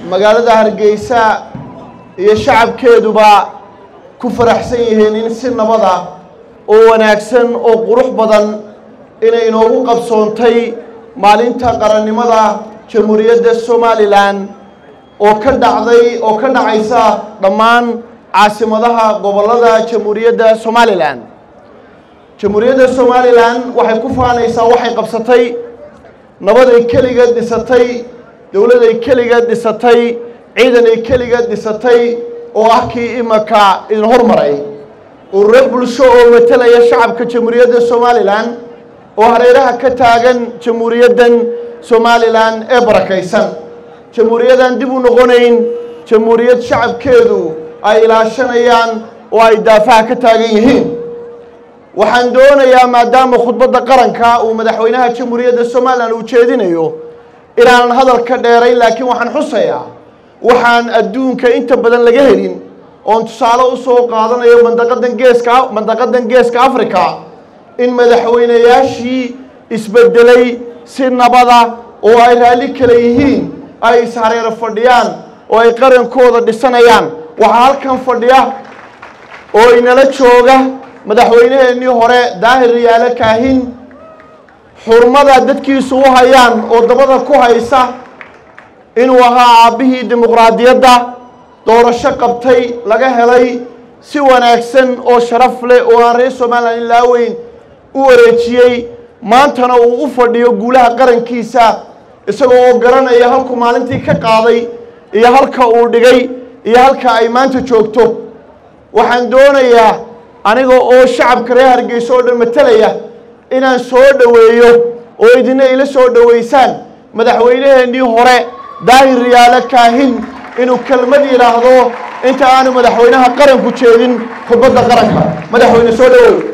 magaalada hargeysa iyo shacabkeeduba ku faraxsan yihiin in si nabad ah oo wanaagsan oo qurux badan inay inoogu qabsoontay maalinta qarannimada jamhuuriyadda somalilan oo ka dhacday oo ka dhacaysa dhammaan caasimadaha gobollada jamhuuriyadda somalilan jamhuuriyadda somalilan waxay ku faanaysaa waxay qabsatay nabaday keligeed dhisatay dowladay keligeed dhisatay ciidanay keligeed dhisatay oo ah kii imaka idin hormaray ururo bulsho oo matalaya shacabka jamhuuriyadda somalilan oo hareeraha ka taagan jamhuuriyaddan somalilan ee barakaysan jamhuuriyadan dib u noqonayn jamhuuriyad shacabkeedu ay ilaashanayaan oo ay daafaha ka taagan yihiin waxaan doonayaa maadaama khudbadda qaranka uu madaxweynaha jamhuuriyadda somalilan uu jeedinayo inaanan hadalka dheerayn laakiin waxaan xusayaa waxaan adduunka inta badan laga helin oon tusaale u soo qaadanayo mandaqadan geeska mandaqadan geeska africa in madaxweynayaashii isbedelay si nabada oo ay raalli kale yihiin ay ishareero fadhiyaan oo ay qarankooda dhisanayaan waxaa halkan fadhiya oo inala jooga madaxweynaheennii hore daahir riyaale kaahin xurmada dadkiisu u hayaan oo dabada ku haysa inuu ahaa aabbihii dimuqraadiyadda doorasho qabtay laga helay si wanaagsan oo sharaf leh oo aan reer somalilan ilaa weyn u wareejiyey maantana uu u fadhiyo guulaha qarankiisa isagoo oo garanaya halku maalintii ka qaaday iyo halka uu dhigay iyo halka ay maanta joogto waxaan doonayaa aniga oo shacabka reer hargeysa oo dhan matalaya inaan soo dhoweeyo oo idina ila soo dhoweysaan madaxweynaheennii hore daahir riyaale kaahin inuu kelmad yidhaahdo inta aanu madaxweynaha qaranku jeedin khudbadda qaranka madaxweyne soo dhowow